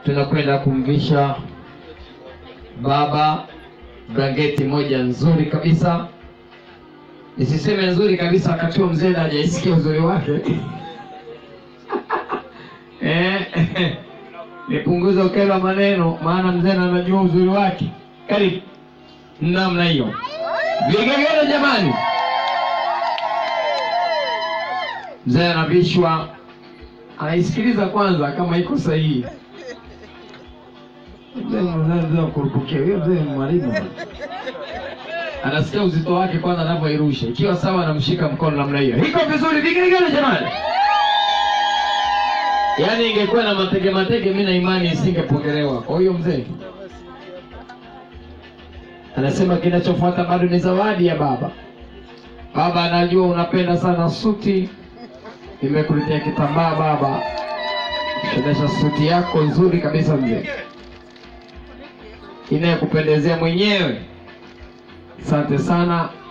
tunakwenda kumvisha baba blanketi moja nzuri kabisa. Nisiseme nzuri kabisa wakati huo mzee hajaisikia uzuri wake eh, nipunguze ukelo wa maneno, maana mzee anajua uzuri wake. Karibu namna hiyo, vigegele jamani. Mzee anavishwa, anaisikiliza kwanza kama iko sahihi. Mzee mzee kurupukia huyo mzee ni mwalimu bwana. anasikia uzito wake kwanza anavyoirusha, ikiwa sawa, anamshika mkono namna hiyo. Iko vizuri, vigegele jamani. Yaani ingekuwa na matege matege, mimi na imani isingepokelewa. Kwa hiyo mzee anasema kinachofuata bado ni zawadi ya baba. Baba anajua unapenda sana suti, nimekuletea kitambaa baba, shonesha suti yako nzuri kabisa mzee, inayokupendezea mwenyewe. Asante sana.